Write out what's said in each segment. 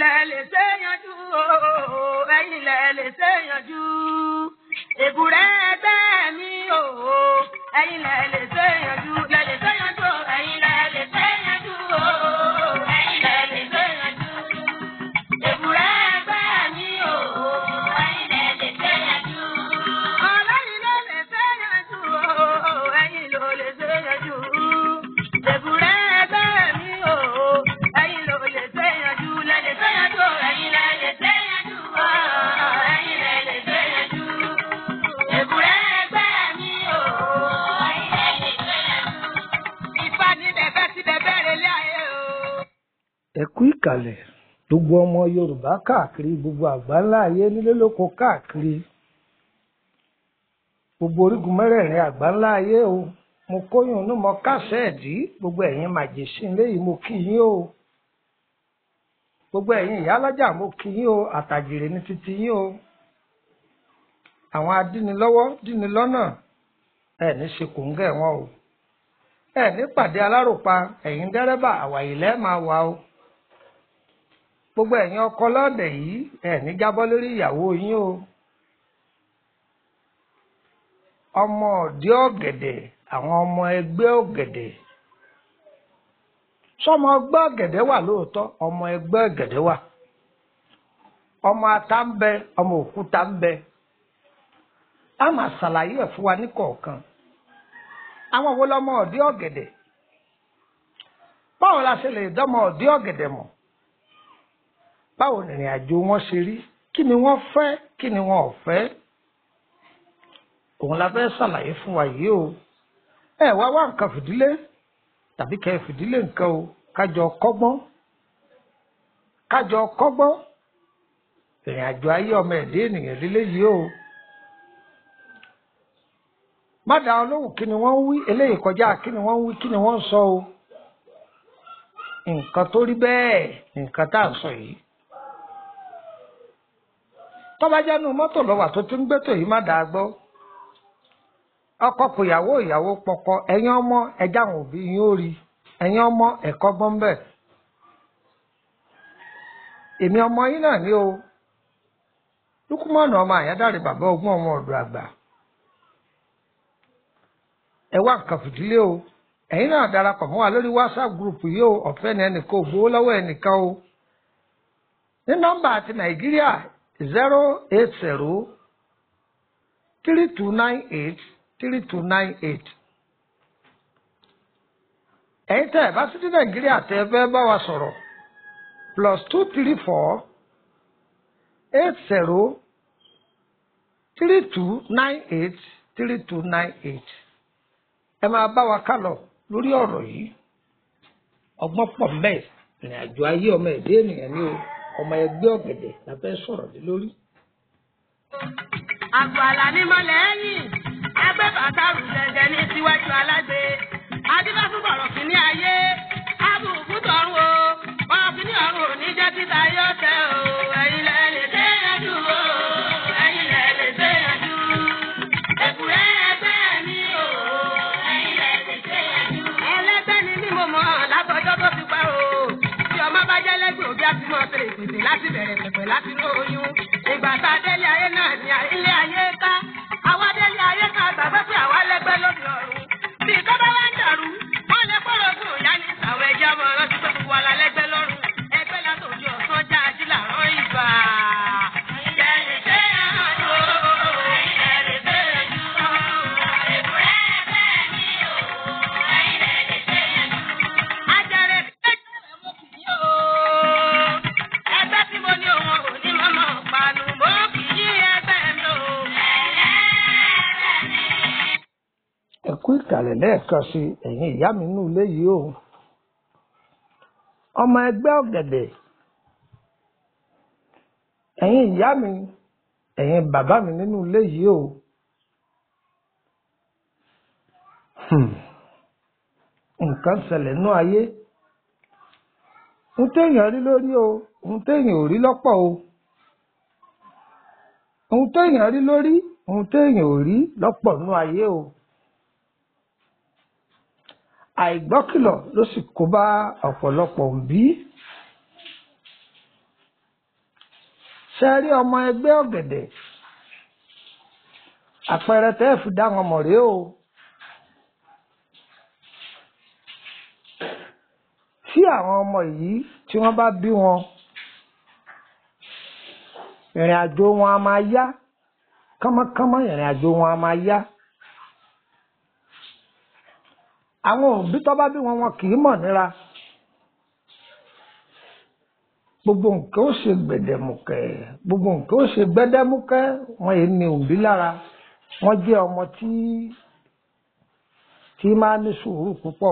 lẹ lè ṣe yanjú o ẹ̀yin lẹ lè ṣe yanjú èbúrẹ́ ẹgbẹ́ mi o ẹ̀yin lẹ lè ṣe yanjú lẹ lè ṣe yanjú o ẹ̀yin lẹ lè ṣe yanjú o ẹ̀yin lẹ lè ṣe yanjú èbúrẹ́ ẹgbẹ́ mi o ẹ̀yin lẹ lè ṣe yanjú. ọlọ́yin ló lè ṣe yanjú o ẹ̀yin ló lè ṣe yanjú èbúrẹ́ ẹgbẹ́ mi o ẹ̀yin ló lè ṣe yanjú lẹ lè ṣe yanjú o ẹ̀yin lẹ lè ṣe yanjú o ẹ̀yin lẹ lè ṣe yanjú èbúrẹ́ ẹgbẹ́ mi o ẹ̀yin lẹ lè ṣe yanjú. ìfà ní bẹ̀bẹ̀ tí bẹ̀bẹ̀ rẹ̀ lé ayé o. ẹ kú ìkàlẹ̀ gbogbo ọmọ yorùbá káàkiri gbogbo àgbáńlá ayé nílé lóko káàkiri gbogbo orígun mẹ́rẹ̀ẹ̀rin àgbáńlá ayé o mo kóyún inú mọ kásẹ̀ẹ̀dì gbogbo ẹ̀yin màjèṣin léyìí mo kí yín o gbogbo ẹ̀yin ìyálọ́jà mo kí yín o àtàjèrè ní títí yín o àwọn adínilọ́wọ́ dínilọ́nà ẹ̀ ní ṣe kòńgẹ́ wọn o ẹ̀ ní pàdé aláròpa ẹ̀yin dẹ́rẹ́bà àwàyè lẹ́ẹ̀ máa wà o gbogbo ẹ̀yin ọkọ lọ́dẹ̀ yìí ẹ̀ ní jábọ́ lórí ìyàwó yín o ọmọ ọ̀dẹ́ ọ̀gẹ̀dẹ̀ àwọn ọmọ ẹgbẹ́ ọ̀gẹ̀dẹ̀ sọmọ ẹgbẹ́ ọ̀gẹ̀dẹ̀ wà lóòótọ́ ọmọ ẹgbẹ́ ọ̀gẹ̀dẹ̀ wà ọmọ ata ń bẹ ọmọ òkúta ń bẹ a máa ṣàlàyé ẹ̀ fún wa ní kọ̀ọ̀kan àwọn wo lọmọ ọ̀dẹ́ ọ̀gẹ̀dẹ̀ báwo la ṣe lè dọ́mọ ọ̀dẹ́ ọ̀gẹ̀dẹ̀ mọ̀ báwo nìrìn àjò wọn ṣe rí kí ni wọ́n fẹ́ kí ni wọn ò fẹ́ òun la fẹ́ ṣàlàyé fún wa yìí o ẹ wá wá nǹkan fìdílé tàbí kẹ́ ẹ fìdílé nǹkan o kájọ kọ́gbọ́n kájọ kọ́gbọ́n ìrìn àjò ayé ọmọ ẹ̀dẹ́ ènìyàn lílé yìí o má dá wọn lóhùn kí ni wọ́n ń wí eléyìí kọjá kí ni wọ́n ń wí kí ni wọ́n ń sọ o nǹkan tó rí bẹ́ẹ̀ nǹkan tá à ń sọ yìí tọ́ba jẹ́nu mọ́tò lọ́wà tó ti ń gbẹ́tò yìí má dàá gbọ́ ọkọ kò yàwó ìyàwó pọkọ ẹ̀yin ọmọ ẹja àwọn òbí yín ó rí ẹ̀yin ọmọ ẹ̀kọ́ gbọ́n bẹ́ẹ̀ èmi ọmọ yín náà ní o lukumọ̀nà ọmọ àyádáre bàbá ogún ọmọ ọ̀dọ̀ àgbà ẹ wá nǹkan fìdílé o ẹ̀yin náà darapọ̀ mọ́ wa lórí whatsapp group yìí o ọ̀fẹ́ ni ẹnìkan ò gbowó lọ́wọ́ ẹnìkan o ní nọ́mbà àti nàìjíríà zero eight zero three two nine eight three two nine eight. ẹ̀yin tẹ́ ẹ̀ bá sí ní nàìjíríà tẹ́ ẹ fẹ́ bá wa sọ̀rọ̀ plus two three four eight zero three two nine eight three two nine eight. ẹ máa bá wa kálọ lórí ọ̀rọ̀ yìí ọgbọ́n pọ̀ mẹ́ẹ̀ ìrìn àjò ayé ọmọ ẹ̀dẹ́ ènìyàn ní o ọmọ ẹgbẹ́ ọ̀gẹ̀dẹ̀ la fẹ́ sọ̀rọ̀ lé lórí. àgbò àlàní mọ́lẹ̀ ẹ̀yìn ẹgbẹ́ bàtà rù jẹjẹ ní síwájú alágbe adífásún bọ̀rọ̀ kìíní ayé abùkù tọ̀run o bọ̀rọ̀ kìíní ọ̀run ò ní jẹ́ títa yóò tẹ o ẹ̀yin lẹ lè dé yanjú o ẹ̀yin lẹ lè dé yanjú èkùrẹ́ ẹgbẹ́ mi o ẹ̀yin lẹ lè dé yanjú. ẹlẹ́gbẹ́ ni mímọ mọ́ látọjọ́ tó ti pẹ́ o tí ọmọ bá jẹ́ lẹ́gbẹ̀ẹ́ òbí àti mọ́ tẹ̀lé ìpèsè láti bẹ̀rẹ̀ pẹ̀pẹ̀ láti ní oyún ìgbà tá a délé ayé náà ní ilé ayé ká àwa délé ayé ká gbàgbé pé àwa lẹ́gbẹ́ lóde ọ̀run bí ìtọ́ba wá ń dàrú wọ́n lè kọ́rọ̀ fún ìyá ní ìsàwọ̀ ẹ̀jẹ̀ ọmọ ọ̀rọ̀ ti pé gbogbo wa la lẹ́gbẹ́ lọ́rùn ẹgbẹ́ látòjú ọ̀sán já ají làrán ìgbà. Ìjẹ́rìí ṣe àjò, ìjẹ́rìí ṣe àjò, èkúrẹ́ ẹgbẹ́ mi o, ìjẹ́rìí ṣe àjò. Ajẹ́rẹ́ ẹgbẹ́ mo kì í o. Ẹgbẹ́ tí mo ní òun ò ní mọ́mọ́ panu, mo kì í ẹgbẹ́ mi o. ẹ kú ìkàlẹ̀ lẹ́ẹ̀kan sí ẹ̀yin ìyá mi nínú ilé yìí o ọmọ ẹgbẹ́ ọ̀gẹ̀dẹ̀ ẹ̀yin ìyá mi ẹ̀yin bàbá mi nínú ilé yìí o Hmm. nǹkan ṣẹlẹ̀ nú ayé ohun téèyàn rí lórí o ohun téèyàn ò rí lọ́pọ̀ o ohun téèyàn rí lórí ohun téèyàn ò rí lọ́pọ̀ nú ayé o àìgbọ́kìlọ̀ ló sì kó bá ọ̀pọ̀lọpọ̀ òbí ṣe rí ọmọ ẹgbẹ́ ọ̀gẹ̀dẹ̀ àpẹẹrẹ tẹ́ ẹ fi dá wọn mọ̀ rèé o tí àwọn ọmọ yìí tí wọ́n bá bí wọn ìrìn àjò wọn a máa yá kánmọ́kánmọ́ ìrìn àjò wọn a máa yá àwọn òbí tó bá bí wọn wọn kì í mọ̀ níra gbogbo nǹkan ó ṣe gbẹ̀dẹ̀mùkẹ́ gbogbo nǹkan ó ṣe gbẹ́dẹ́mùkẹ́ wọn yìí ní òbí lára wọn jẹ́ ọmọ tí tí máa ní sùúrù púpọ̀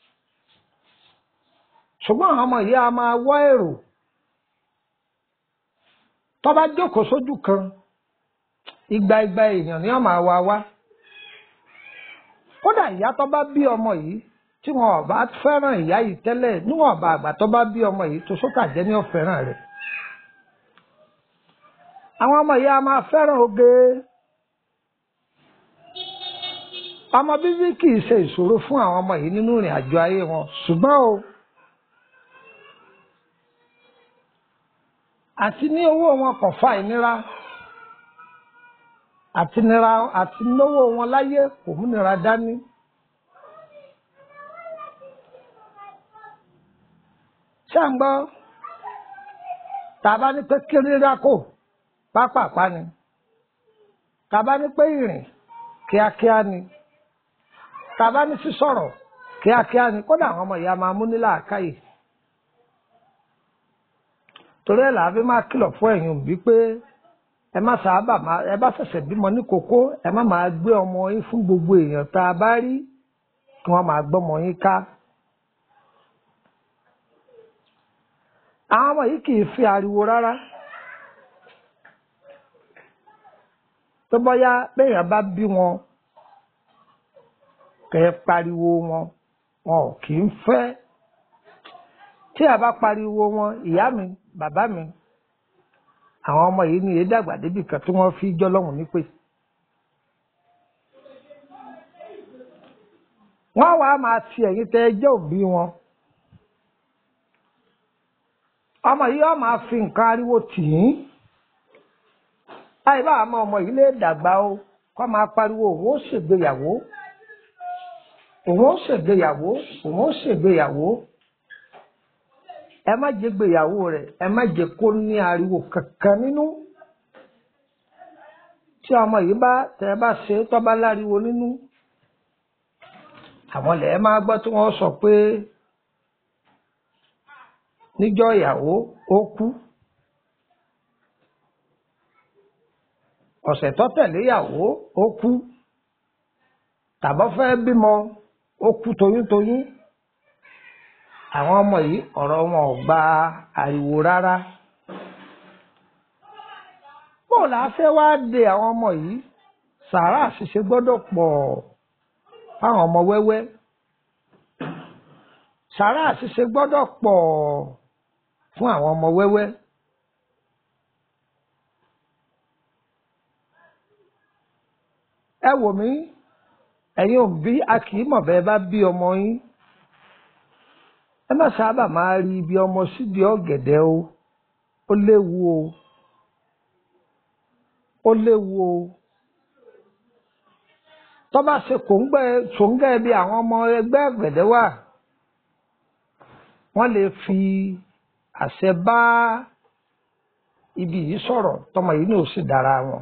ṣùgbọ́n àwọn ọmọ yìí a máa wá èrò tó bá jókòó sójú kan igba igba èèyàn ni wọ́n máa wá wá kódà ìyá tó bá bí ọmọ yìí tí wọn ò bá fẹ́ràn ìyá yìí tẹ́lẹ̀ níwọ̀n ọba àgbà tó bá bí ọmọ yìí tó sókà jẹ́ ní ọ̀fẹ́ràn rẹ̀ àwọn ọmọ yìí a máa fẹ́ràn oge ọmọ bíbí kì í ṣe ìṣòro fún àwọn ọmọ yìí nínú ìrìn àjò ayé wọn ṣùgbọ́n o àti ní owó wọn kò fa ìnira àti nira àti náwó wọn láyé kò múnira dání. ṣé à ń gbọ́ tàbá ní pé kéré rákò pápápá ni tàbá ní pé ìrìn kíákíá ni tàbá ní sísọ̀rọ̀ kíákíá ni kódà àwọn ọmọ ìyá máa mú nílà àkáyè torí ẹ̀ làá fi máa kìlọ̀ fún ẹ̀yin òbí pé ẹ má sábà máa ẹ bá ṣẹ̀ṣẹ̀ bímọ ní kókó ẹ má máa gbé ọmọ yín fún gbogbo èèyàn tá a bá rí kí wọ́n máa gbọ́mọ yín ká. àwọn ọmọ yìí kì í fi ariwo rárá tó bọ́yá béèyàn bá bí wọn kẹ́ ẹ pariwo wọn wọn ò kì í fẹ́ tí a bá pariwo wọn ìyá mi bàbá mi àwọn ọmọ yìí ní èédàgbà débì kan tí wọ́n fi jọ́ lọ́hùn nípè. wọ́n wàá máa ti ẹ̀yìn tẹ ẹjẹ́ òbí wọn. ọmọ yìí yóò máa fi nǹkan ariwo tì í. báyìí bá àmọ́ ọmọ yìí lè dàgbà o kó máa pariwo òun ó ṣègbéyàwó òun ó ṣègbéyàwó òun ó ṣègbéyàwó ẹ má jẹ́ gbéyàwó rẹ̀ ẹ má jẹ́ kó ní ariwo kankan nínú tí ọmọ yìí bá tẹ ẹ bá ṣe tó bá láriwo nínú àwọn lẹ ẹ máa gbọ́ tí wọ́n sọ pé níjọ́ ìyàwó ó kú ọ̀sẹ̀ tó tẹ̀lé ìyàwó ó kú tàbọ̀ fẹ́ bímọ ó kú toyúntoyún àwọn ọmọ yìí ọ̀rọ̀ wọn ò gba ariwo rárá bó la fẹ́ wá de àwọn ọmọ yìí sàárà ṣíṣe gbọ́dọ̀ pọ̀ fáwọn ọmọ wẹ́wẹ́ sàárà ṣíṣe gbọ́dọ̀ pọ̀ fún àwọn ọmọ wẹ́wẹ́. ẹ wò mí ẹ̀yin òbí a kì í mọ̀ bẹ́ẹ̀ bá bí ọmọ yín ẹ má sábà máa rí ibi ọmọ sídìí ọ̀gẹ̀dẹ̀ o ó léwu o ó léwu o tó bá ṣe kòńgbẹ́ ṣòǹgẹ́ bí àwọn ọmọ ẹgbẹ́ ọ̀gẹ̀dẹ̀ wà wọ́n lè fi àṣẹ bá ibi yìí sọ̀rọ̀ tọmọ yìí ní ò sì dára wọn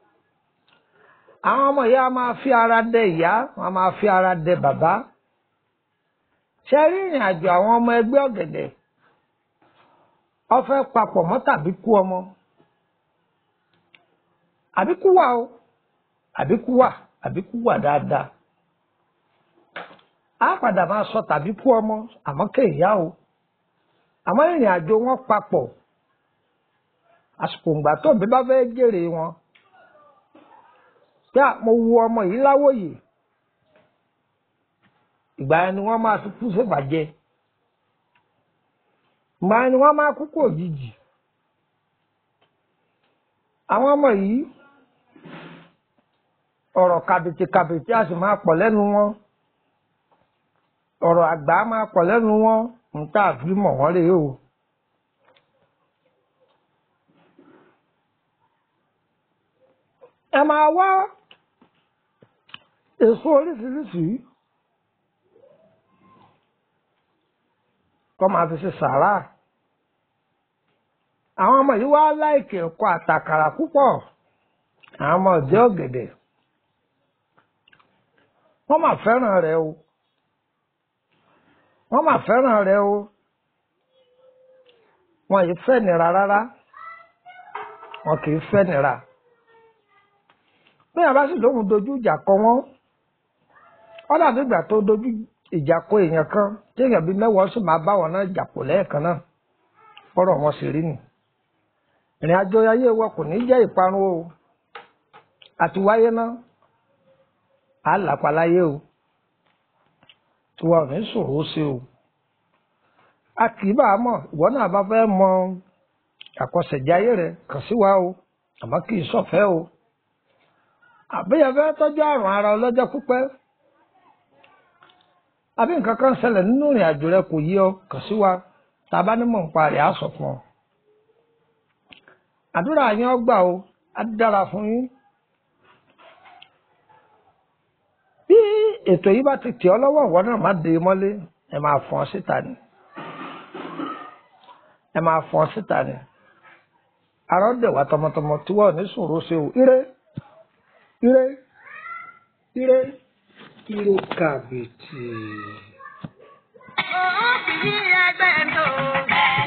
àwọn ọmọ yìí a máa fi ara dẹ ìyá wọn a máa fi ara dẹ bàbá ṣe rí ìrìn àjò àwọn ọmọ ẹgbẹ́ ọ̀gẹ̀dẹ̀ ó fẹ́ papọ̀ mọ́ tàbí kú ọmọ àbíkú wà o àbíkú wà àbíkú wà dáadáa á padà máa sọ tàbí kú ọmọ àmọ́ kéèyá o àmọ́ ìrìn àjò wọn papọ̀ àsìkò ìgbà tó bí bá fẹ́ jèrè wọn pé mo wu ọmọ yìí láwòye ìgbà yẹn ni wọ́n máa fi kú ṣèbàjẹ́ ìgbà yẹn ni wọ́n máa kú kú òjijì àwọn ọmọ yìí ọ̀rọ̀ kàbìtì kàbìtì a sì máa pọ̀ lẹ́nu wọn ọ̀rọ̀ àgbà máa pọ̀ lẹ́nu wọn nǹkan àfi mọ̀ wọ́n rèé o ẹ máa wá èso oríṣiríṣi kọ́ máa fi ṣe sàrà àwọn ọmọ yìí wá láìkè ẹ̀kọ́ àtàkàrà púpọ̀ àwọn ọmọ ọ̀jẹ́ ọ̀gẹ̀dẹ̀ wọ́n máa fẹ́ràn rẹ̀ o wọ́n máa fẹ́ràn rẹ̀ o wọn yìí fẹ́ nira rárá wọn kì í fẹ́ nira bí àbá sì lóhùn dojú ìjà kọ wọn wọn dàbí ìgbà tó dojú ìjà kọ èèyàn kan tí èèyàn bíi mẹ́wàá sì máa bá wọn náà jà pọ̀ lẹ́ẹ̀kan náà fọ́rọ̀ wọn sì rí nì ìrìn àjò ayé wa kò ní jẹ́ ìparun o àti wáyé náà á làpá láyé o tiwa ò ní sòro ó ṣe o a kì í bá a mọ̀ ìwọ náà bá fẹ́ mọ àkọsẹ̀jáyé rẹ kàn sí wa o àmọ́ kì í ṣọ̀fẹ́ o àbíyẹ fẹ́ tọ́jú àrùn ara ọlọ́jọ́ pípẹ́ àbí nǹkan kan ṣẹlẹ̀ nínú ìrìn àjò rẹ kò yí ọ kàn sí wa tá a bá nímọ̀ nípa rẹ̀ á sọ fún ọ. àdúrà yín ọgbà o á dára fún yín. bí ètò yìí bá ti tẹ̀ ọ́ lọ́wọ́ ìwọ náà má dé mọ́lé ẹ máa fọ́n síta ni ẹ máa fọ́n síta ni arọ́ dẹ̀ wá tọmọtọmọ tí wọ́n ní sòro ṣe o ire ire ire ire kàbìtì. Òun kì í ẹgbẹ́ tó.